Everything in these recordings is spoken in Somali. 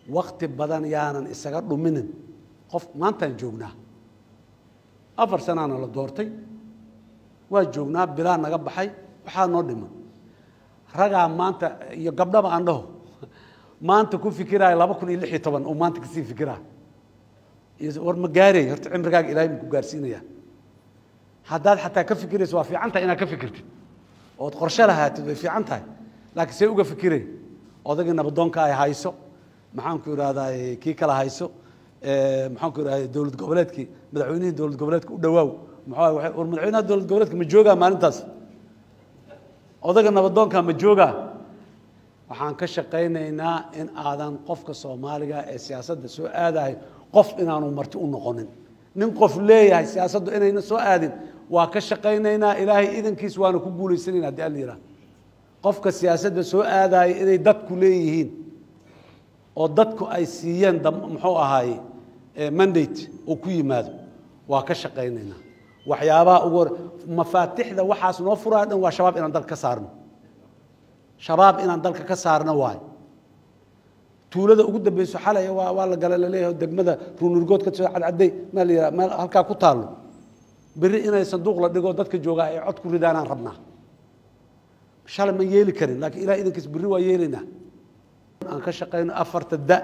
wakti badan yaanan isaga dhuminin qof maantaan joognaa afar sanaana la doortay waa joognaa bilaa naga baxay waxaa noo dhiman ragaa maanta iyo gabdhaba aan dhaho maanta ku fikiraayo laba kun iyo lix iyo toban oo maanta kasii fikiraa war ma gaarey horta cimrigaaga ilahay ma ku gaarsiinaya haddaad xataa ka fikirayso waa fiican tahay inaad ka fikirtid ood qorshe lahaatid way fiican tahay laakiin see uga fikirey odagii nabadoonka ay hayso maxaanku idhahdaa kii kala hayso maxaanku idhahda dowlad goboleedkii madaxweynihii dowlad goboleedka u dhawaaw muxuu war madaxweynaha dowlad goboleedka ma joogaa maalintaas odaga nabadoonka ma joogaa waxaan ka shaqaynaynaa in aadan qofka soomaaliga ee siyaasadda soo aadahay qof inaanu marti u noqonin nin qof leeyahay siyaasaddu inayna soo aadin waa ka shaqaynaynaa ilaahay idankiis waana ku guulaysanayna haddi alla yidhaha qofka siyaasadda soo aadaya inay dadku leeyihiin oo dadku ay siiyeen muxuu ahaaye mandate oo ku yimaado waa ka shaqaynaynaa waxyaabaha ugu hor mafaatixda waxaas noo furaya dhan waa shabaab inaan dalka ka saarno shabaab inaan dalka ka saarno waayo tuulada ugu dambeyso xalay waa waa la gala laleeyahay degmada ruunurgood ka soo cadcaday maa la yidhaha meel halkaa ku taallo berri inay sanduuq la dhigo dadka joogaa ay cod ku ridaanaan rabnaa shalay ma yeeli karin laakiin ilaah idankiis berri waa yeelaynaa aan ka shaqayno afarta da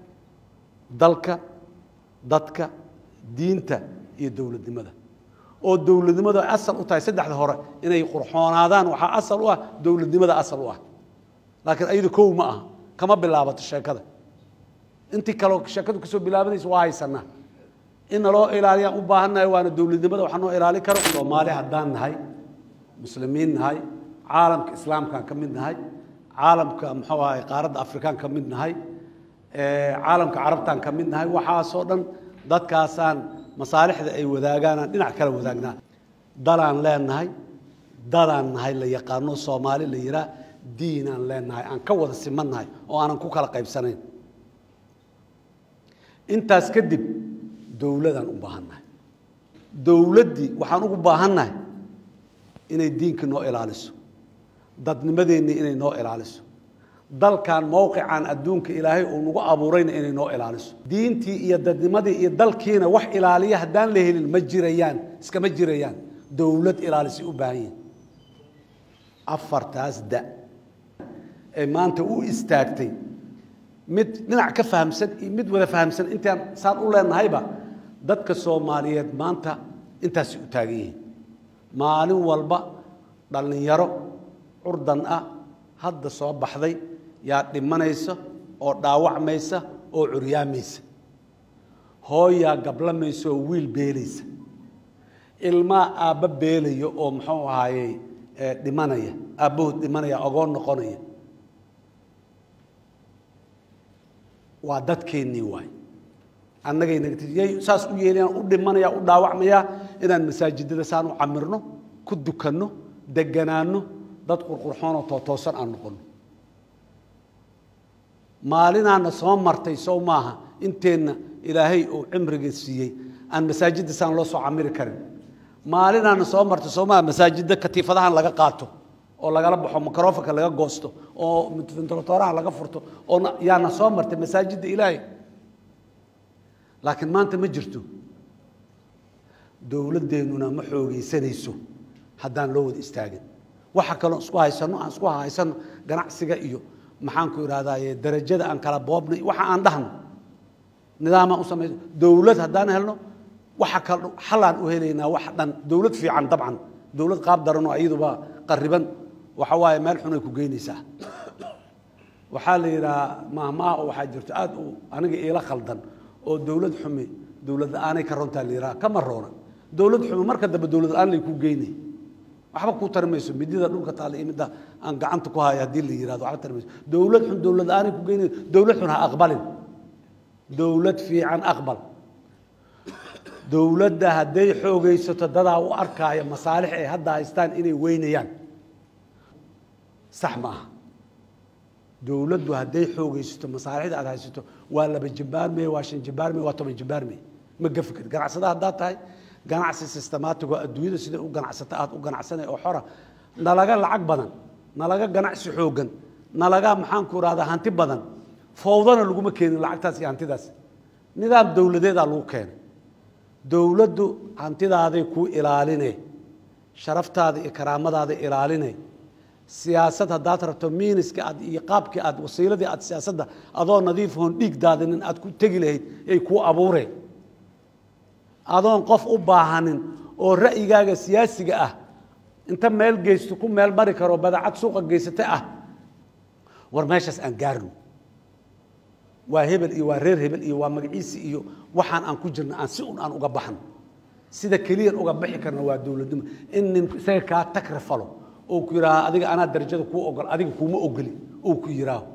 dalka dadka diinta iyo dowladnimada oo dowladnimadu ay asal u tahay saddexda hore inay qurxoonaadaan waxaa asal u ah dowladnimada asal u ah laakiin ayada kow ma aha kama bilaabato sheekada intii kaleo sheekadu kasoo bilaabanaysa waa haysanaa in naloo ilaaliyaan u baahannahay waana dowladnimada waxaa noo ilaali karo soomaali haddaan nahay muslimiin nahay caalamka islaamkaan ka mid nahay caalamka muxuu ahay qaaradda afrikaan ka mid nahay caalamka carabtaan ka mid nahay waxaasoo dhan dadkaasaan masaalixda ay wadaagaanaan dhinac kala wadaagnaa dalaan leenahay dadaan nahay la yaqaano soomaali la yihaa diinaan leenahay aan ka wada siman nahay oo aanan ku kala qaybsanayn intaas kadib dowladaan u baahannahay dowladdii waxaan ugu baahannahay inay diinka noo ilaaliso dadnimadeennii inay noo ilaaliso dalkan mowqican adduunka ilaahay uu nagu abuurayna inay noo ilaaliso diintii iyo dadnimadii iyo dalkiina wax ilaaliya haddaan la helin ma jirayaan iskama jirayaan dowlad ilaalisay u baahan yihin afartaas da ee maanta u istaagtay mid dhinac ka fahamsan iyo mid wada fahamsan intaan saan u leenahayba dadka soomaaliyeed maanta intaasay u taagan yihiin maalin walba dhallinyaro curdan ah hadda soo baxday yaa dhimanaysa oo dhaawacmaysa oo curyaamaysa hooyaa gablamaysa oo wiil beelaysa ilmaa aabba beelaya oo muxuu ahaayey dhimanaya aabbahood dhimanaya ogoon noqonaya waa dadkeennii waay annagaynayay saas u yeelayaan u dhimanaya u dhaawacmaya inaan masaajidada saan u camirno ku dukanno deganaanno dad qurqurxoonoo tootoosan aan noqonno maalinaana soo martay sow maaha inteenna ilaahay uu cimriga siiyey aan masaajidda saan loo soo camiri karin maalinaana soo martay soo maaha masaajidda katiifadahan laga qaato oo lagala baxo microfonka laga goosto oo ventilatoraha laga furto oo yaana soo martay masaajidda ilaahay laakiin maanta ma jirto dowladdeennuna ma xoogaysanayso haddaan loo wada istaagin waxa kaloo isku haysano aan isku haysano ganacsiga iyo maxaanku idhahdaye darajada aan kala boobnay waxa aan dhahno nidaamaan u samayso dowlad haddaan helno waxa kal xalaan u helaynaa wax dhan dowlad fiican dabcan dowlad qaab daranoo iyaduba qariban waxa waaye meel xunay ku geynaysaa waxaa la yidhahaa mahmaah oo waxaa jirto aada u aniga iila khaldan oo dowlad xumi dowlad la-aanay ka runtaa la yidhaha kama roona dowlad xumi marka dambe dowlad la-aan lay ku geynay waxba kuu tari mayso midida dhulka taalla iyo midda aan gacanta ku hayo haddii la yihahdo waxba tari mayso dowlad xun dowlad la-aanay ku geynay dowlad xun ha aqbalin dowlad fiican aqbal dowladda hadday xoogaysato dadaa u arkaaya masaalix ay hadda haystaan inay weynayaan sax ma aha dowladdu hadday xoogaysato masaalixda aad haysato waa laba jimbaarmey waa shan jimbaarmey waa toban jimbaarmey ma gafi karti ganacsada haddaad tahay ganacsi systemaatigo adduunyada siday u ganacsata aad u ganacsanay oo xora nalaga lacag badan nalaga ganacsi xooggan nalaga maxaanku irahdaa hanti badan fowdana laguma keenin lacagtaas iyo hantidaas nidaam dowladeedaa lagu keenay dowladdu hantidaaday kuu ilaaline sharaftaada iyo karaamadaada ilaaline siyaasad haddaad rabto miiniska aad iyo qaabkii aad wasiiladii aad siyaasadda adoo nadiif hoon dhiig daadinin aad ku tegi lahayd ay kuu abuureen adoon qof u baahanin oo ra'yigaaga siyaasiga ah inta meel geysto ku meel mari karo badacad suuqa geysata ah war meeshaas aan gaarno waa hebel iyo waa reer hebel iyo waa magaciisi iyo waxaan aan ku jirna aan si un aan uga baxno sida keliyan uga bixi karna waa dowladnimo in nin isaga kaa tagra falo oo ku yidhaaha adiga anaa darajada kuu ogol adiga kuuma ogoli oo ku yidhaaho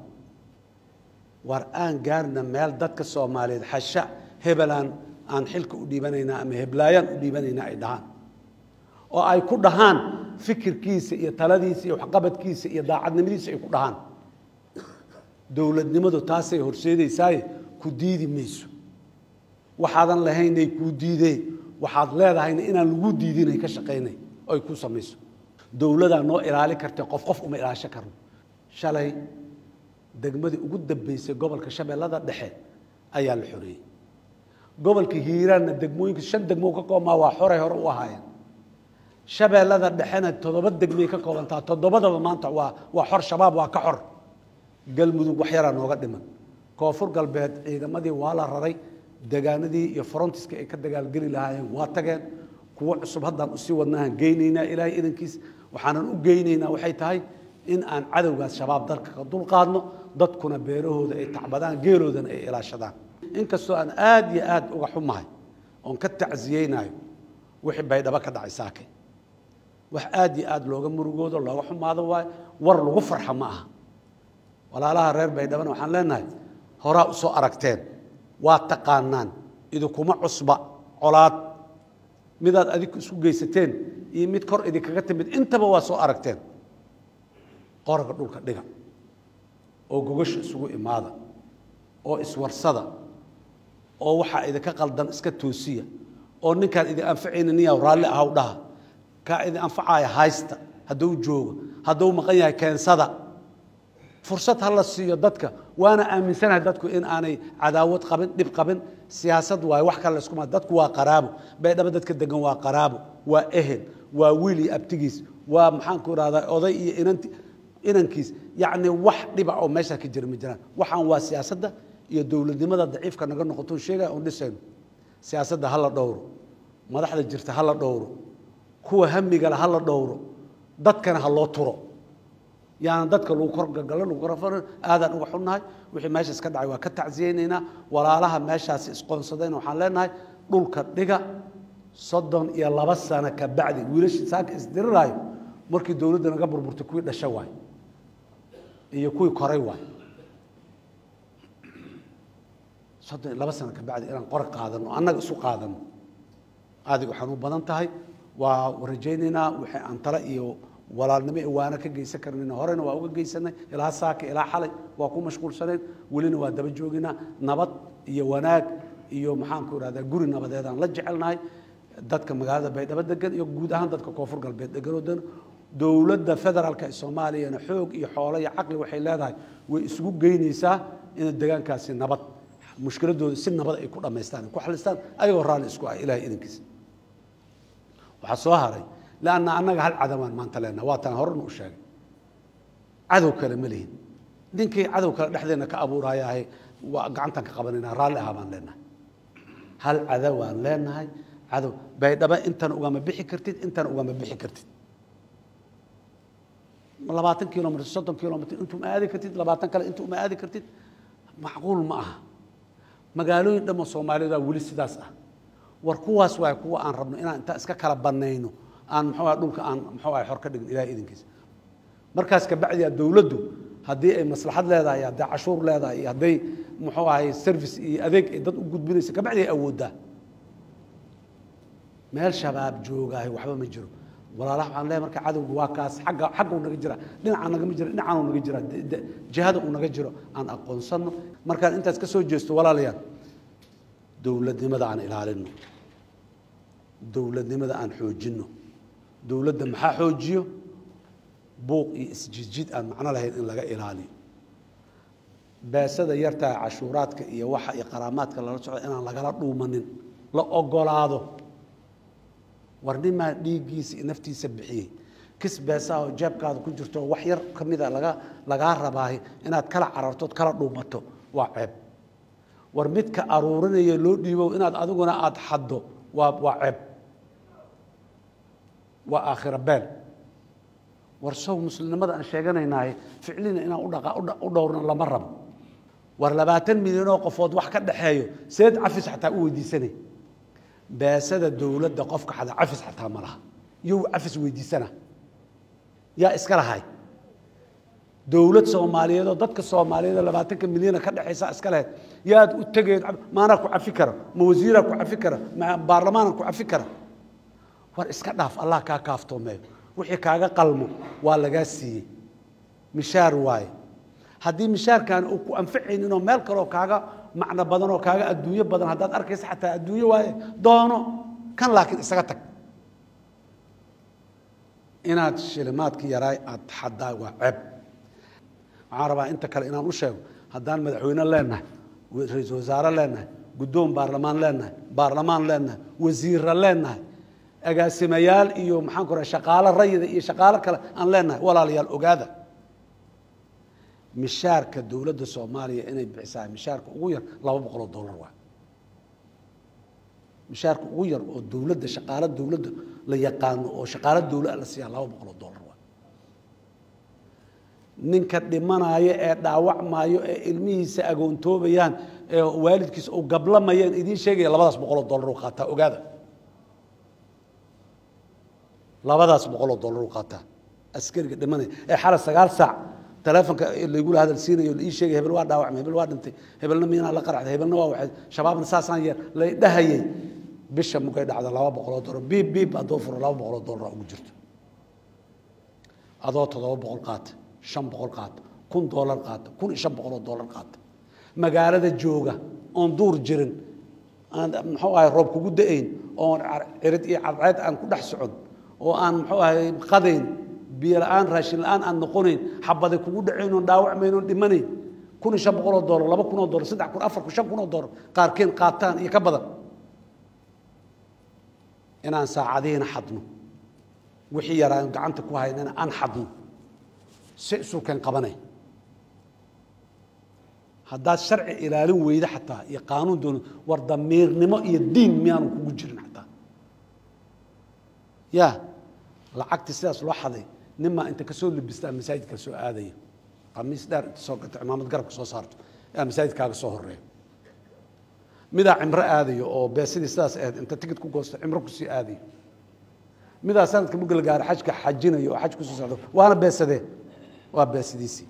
war aan gaarna meel dadka soomaaliyeed xasha hebelaan aan xilka u dhiibanaynaa ama heblaayaan u dhiibanaynaa ay dhahaan oo ay ku dhahaan fikirkiisa iyo taladiisa iyo waxqabadkiisa iyo daacadnimadiisa ay ku dhahaan dowladnimadu taasay horseedaysaaye ku diidi mayso waxaadan lahaynay kuu diidee waxaad leedahayna inaan lagu diidinay ka shaqaynay oo ay kuu samayso dowladaa noo ilaali kartee qof qof uma ilaasho karno shalay degmadii ugu dambeysay gobolka shabeellada dhexe ayaa la xoreeyey gobolka hiiraanna degmooyinka shan degmoo ka koobmaa waa xoray hore u ahaayeen shabeellada dhexena toddoba degmay ka koobantaa toddobadaba maanta waa waa xor shabaab waa ka xor galmudug wax yaraa nooga dhiman koonfur galbeed ciidamadii waa la raray degaanadii iyo frontiska ay ka dagaalgeli lahaayeen waa tageen kuwo cusub haddaan usii wadnaahan geynaynaa ilaahay idankiis waxaanan u geynaynaa waxay tahay in aan cadowgaas shabaab dalka ka dulqaadno dadkuna beerahooda ay tacbadaan geeloodana ay ilaashadaan inkastoo aan aad iyo aad uga xumahay oon ka tacsiyeynayo wixii baydhabo ka dhacay saake wax aad iyo aad looga murugoodo looga xumaado waayo war lagu farxa ma aha walaalaha reer baydhabana waxaan leenahay horaa u soo aragteen waa taqaanaan idinkuma cusba colaad midaad adiku isku geysateen iyo mid kor idinkaga timid intaba waa soo aragteen qoraga dhulka dhiga oo gogasha isugu imaada oo iswarsada oo waxaa idinka qaldan iska toosiya oo ninkaan idin anfacayna niyaa raalli ahaw dhaha kaa idin anfacaya haysta hadduu joogo hadduu maqan yahay keensada fursad ha la siiyo dadka waana aaminsanahay dadku in aanay cadaawad qabin dhib qabin siyaasad waayo wax kale laysku maa dadku waa qaraabo baydhabo dadka degan waa qaraabo waa ehel waa wiil iyo abtigiis waa maxaanku irahdaa oday iyo inanti inankiis yacni wax dhiba oo meesha ka jira ma jiraan waxaan waa siyaasadda iyo dowladnimada daciifka naga noqoto sheegaya oon dhisayno siyaasadda ha la dhowro madaxda jirta ha la dhowro kuwa hamigale ha la dhowro dadkana ha loo turo yaana dadka lagu korgagalo lagu korafan aadaan uga xunnahay wixii meesha iska dhacay waa ka tacsiyeynaynaa walaalaha meeshaasi isqoonsadayna waxaan leenahay dhulka dhiga soddon iyo laba sano ka bacdi wiilashii saaka isdiriraayo markii dowladda naga burburtay kuwii dhasha waay iyo kuwii koray waay soddon iyo laba sano ka bacdi inaan qora qaadano annaga isu qaadano aadiga waxaan u badan tahay waa rajaynaynaa wixii aan tale iyo walaalnimo waana ka geysan karnayna horena waa uga geysanay ilaa saaka ilaa xalay waa ku mashquulsanayn welina waa daba jooginaa nabad iyo wanaag iyo maxaanku irahdaa guri nabadeedaan la jecelnahay dadka magaalada baydhabo degan iyo guud ahaan dadka koonfur galbeed deganoo dan dowladda federaalka ee soomaaliyana xoog iyo xoolo iyo caqli waxay leedahay way isugu geynaysaa in degaankaasi nabad mushkiladooda si nabad ay ku dhammaystaan ay ku xalistaan ayagoo raalli isku ah ilahay idankiisa waxaa soo haray lanna annaga hal cadawaan maanta leenaha waa taan horena u sheegay cadow kale ma lihin ninkii cadow kale dhexdeena ka abuurayaahay waa gacantaan ka qabanayna raalli ahaa baan leenahay hal cadawaan leenahay cadow baydhaba intan ugama bixi kartid intan ugama bixi kartid labaatan kilomitr soddon kilomitr intuu ma aadi kartid labaatan kale intuu ma aadi kartid macquul ma aha magaalooyin dhammo soomaaliyadaa weli sidaas ah war kuwaas waay kuwa aan rabno inaan intaa iska kala banayno aan muxuu dhulka aan muxuu ahay xor ka dhigin ilahay idinkiisa markaas kabacdiya dowladdu haddii ay maslaxad leedahay hadday cashuur leedahay iyo hadday muxuu ahay service iyo adeeg ay dad u gudbinaysa kabacdi ay awooddaa meel shabaab joogaahay waxba ma jiro walaalaha waxaan leeyahay marka cadowga waa kaas xagga xagga uu naga jira dhinaca nagama jira dhinacaan uu naga jira jihada uu naga jiro aan aqoonsanno markaan intaas ka soo jeesto walaalayaal dowladnimada aan ilaalino dowladnimada aan xoojinno dowladda maxaa xoojiyo buuq iyo isjidjid aan macno lahayn in laga ilaaliyo beesada yartaa cashuuraadka iyo waxa iyo qaraamaadka lala socdo inaan lagala dhuumanin la ogolaado war nimaa dhiiggiisa iyo naftiisa bixiyey kis beesaa oo jeebkaada ku jirto oo wax yar ka mida laga lagaa rabaahay inaad kala carartood kala dhuumato waa ceeb war midka aruurinaya loo dhiibow inaad adiguna aada xaddo waa waa ceeb waa aakhira beel war sow muslimnimada aan sheeganaynahay ficlina inaan udhaqa u dhowrna lama rabo war labaatan milyan oo qofood wax ka dhaxeeyo seed cafis xataa u weydiisanay beesada dowladda qofka xada cafis xataa ma laha iyo cafis weydiisana yaa iska lahay dowlad soomaaliyeed oo dadka soomaaliyeed oo labaatanka milyana ka dhexaysa iska lahayd yaad u tegeed maanaa ku cafi kara ma wasiiraa ku cafi kara ma baarlamaana ku cafi kara war iska dhaaf allah kaa kaaftoomeeyo wixii kaaga qalmo waa lagaa siiyey mishaar waaye haddii mishaarkan uu ku anficaynin oo meel kaleoo kaaga macno badan oo kaaga adduunyo badan haddaad arkaysa xataa adduunyo waaye doono kan laakiin isaga tag inaad shilimaadkii yaraay aada xaddaa waa ceeb waxaan rabaa inta kale inaan u sheego haddaan madaxweyne leenahay ra-iisul wasaare leenahay guddoon baarlamaan leenahay baarlamaan leenahay wasiirra leenahay agaasimayaal iyo maxaan ku raha shaqaalo rayida iyo shaqaalo kale aan leenahay walaalayaal ogaada mishaarka dowladda soomaaliya inay bixisaa mishaarka ugu yar laba boqol oo dollar waa mishaarka ugu yar oo dowladda shaqaalo dowladda la yaqaano oo shaqaalo dowla la siiyaa laba boqol oo dollar waa ninka dhimanaayo ee dhaawacmaayo ee ilmihiisa agoontoobayaan ee waalidkiisa u gablamayaan idiin sheegaya labadaas boqol oo dollar u qaataa ogaada labadaas boqol oo dollar u qaataa askariga dhimanaya ee xalay sagaal saac telefonka laygula hadal siinayo la ii sheegay hebel waa dhaawacmay hebel waa dhintay hebelna miinaa la qaracday hebelna waa waxay shabaabna saasaan yeer lay dhahayay bisha mugay dhacda laba boqoloo dollar biib biib haddoo furo laba boqoloo dollar ugu jirto adoo toddoba boqol qaata shan boqol qaata kun dollar qaata kun iyo shan boqoloo dollar qaata magaalada jooga oon duur jirin aan muxuu ahay roob kugu da-ayn oon cirid iyo cadceed aan ku dhex socon oo aan muxuu ahay qadayn biyo la-aan raashin la-aan aan noqonayn xabaday kugu dhacayn oon dhaawacmayn oon dhimanayn kun iyo shan boqoloo dollar laba kun oo dollar saddex kun afar kun shan kun oo dollar qaarkeen qaataan iyo ka badan inaan saacadihiina xadno wixii yaraa gacanta ku haynana aan xadno si isulkeen qabanay haddaad sharci ilaalin weyda xataa iyo qaanuun doon war damiirnimo iyo diin miyaanu kugu jirin xataa ya lacagtii sidaas loo xaday nimaa inta kasoo labistaa masaajidka soo aadaya qamiis dheer inta soo gato cimaamad garabka soo saarto yaa masaajidkaaga soo horeeya midaa cimro aadayo oo beesidii sidaas ahayd inta tigid ku goosto cimro kusii aadayo midaa sanadka mugala gaaro xajka xajinayo oo xaj kusoo socdo waana beesadee waa beesidiisii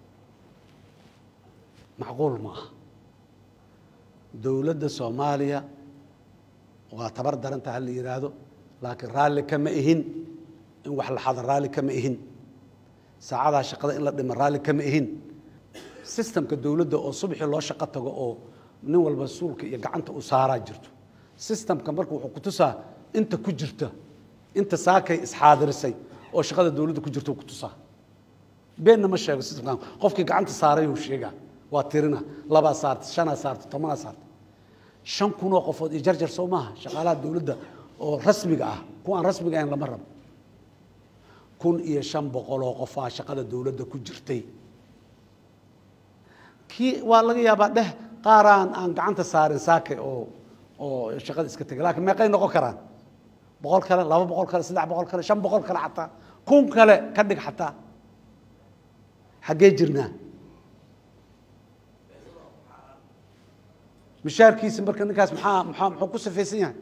macquul ma aha dowladda soomaaliya waa tabar daranta ha la yidhaahdo laakiin raalli kama ihin in wax la xada raalli kama ihin saacadaha shaqada in la dhima raalli kama ihin sistamka dowladda oo subaxii loo shaqo tago oo nin walba suulka iyo gacanta u saaraa jirto sistamka marka wuxuu kutusaa inta ku jirta inta saakay isxaadirisay oo shaqada dowladda ku jirta kutusaa beenna ma sheego sistamkan qofkii gacanta saaray uu sheegaa waa tirina labaa saarta shanaa saarta tobanaa saarta shan kunoo qofood iyo jarjar soo maaha shaqaalaha dowladda oo rasmiga ah kuwa aan rasmiga ahayn lama rabo kun iyo shan boqoloo qofaa shaqada dowladda ku jirtay kii waa laga yaabaa dheh qaaraan aan gacanta saarin saake oo oo shaqada iska tegay lakiin meeqay noqon karaan boqol kale laba boqol kale saddex boqol kale shan boqol kale xataa kun kale ka dhig xataa xaggee jirnaa mishaarkiisa marka ninkaas maxaa maxaa muxuu ku safaysan yahay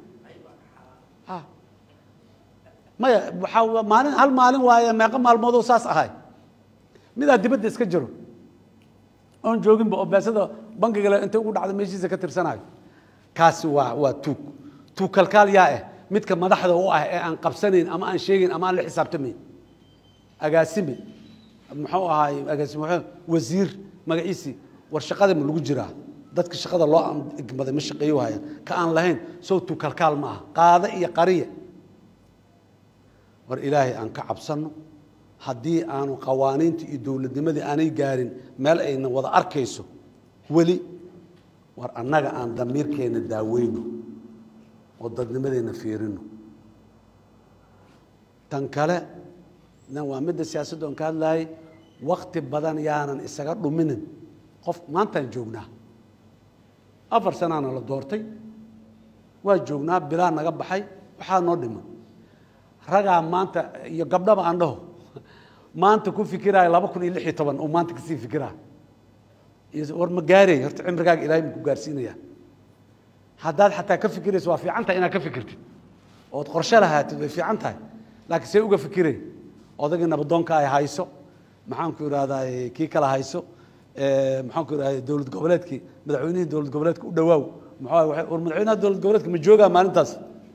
maya waxaa maalin hal maalin waaye meeqo maalmoodoo saas ahay midaa dibadda iska jiro oon jooginba oo beesada bankiga le intay ugu dhacda meeshiisa ka tirsanayo kaasi waa waa tuug tuug kalkaal yaa ah midka madaxda u ah ee aan qabsanayn ama aan sheegayn ama aan la xisaabtamayn agaasime muxuu ahaay agaasime wasiir magaciisii war shaqada ma lagu jiraa dadka shaqada loo igmaday ma shaqeeyo hayaan ka aan lahayn sow tuug kalkaal ma aha qaado iyo qariya war ilaahay aan ka cabsanno haddii aanu qawaaniinta iyo dowladnimadii aanay gaarin meel ayna wada arkayso weli war annaga aan damiirkeenna daaweyno oo dadnimadeenna fiirino tan kale na waa midda siyaasadda oon ka hadlayay wakti badan yaanan isaga dhuminin qof maantaan joognaa afar sanaana la doortay waa joognaa bilaa naga baxay waxaa noo dhiman ragaa maanta iyo gabdhaba aan dhaho maanta ku fikiraayo laba kun iyo lix iyo toban oo maanta kasii fikiraayo war ma gaarey horta cimrigaaga ilahay ma ku gaarsiinaya haddaad xataa ka fikirayso waa fiican tahay inaad ka fikirtid ood qorshe lahaatid way fiican tahay laakiin see uga fikirey odagii nabadoonka ay hayso maxaanku idhahdaa kii kala hayso maxaanku idhahda dowlad goboleedkii madaxweynihii dowlad goboleedka u dhawaaw maxaa war madaxweynaha dowlad goboleedka ma joogaa maalintaas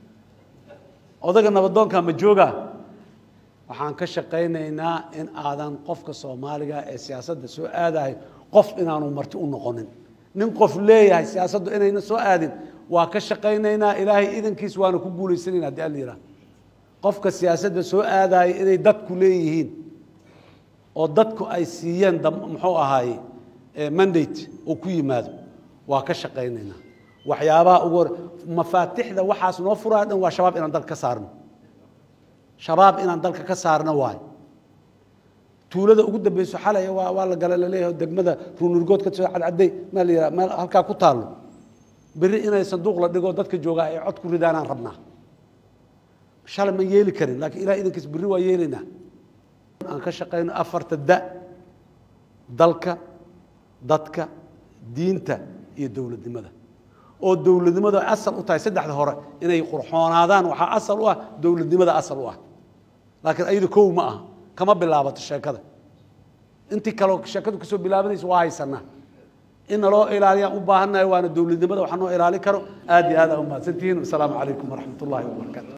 odaga nabadoonka ma joogaa waxaan ka shaqaynaynaa in aadan qofka soomaaliga ee siyaasadda soo aadayo qof inaanu marti u noqonin nin qof leeyahay siyaasaddu inayna soo aadin waa ka shaqaynaynaa ilaahay idankiis waana ku guulaysanayna haddi alla yidhaha qofka siyaasadda soo aadaya inay dadku leeyihiin oo dadku ay siiyeen muxuu ahaaye mandate oo ku yimaado waa ka shaqaynaynaa waxyaabaha ugu hor mafaatixda waxaas noo furaa dhan waa shabaab inaan dalka ka saarno shabaab inaan dalka ka saarno waayo tuulada ugu dambeyso xalay waa waa la gala laleeyahay degmada ruunurgood ka soo cadcaday maa la yidhaha meel halkaa ku taallo berri inay sanduuq la dhigo dadka joogaa ay cod ku ridaanaan rabnaa shalay ma yeeli karin laakiin ilahay idankiis berri waa yeelaynaa aan ka shaqayno afarta da dalka dadka diinta iyo dowladnimada oo dowladnimada asal u tahay saddexda hore inay qurxoonaadaan waxaa asal u ah dowladnimada asal u ah laakiin ayadu kow ma aha kama bilaabato sheekada intii kaleo sheekadu kasoo bilaabanaysa waa haysanaa in naloo ilaaliyaan u baahannahay waana dowladnimada waxa noo ilaali karo aad iyo aad aa u mahadsantihiin wasalaamu calaykum waraxmat ullahi wabarakaatu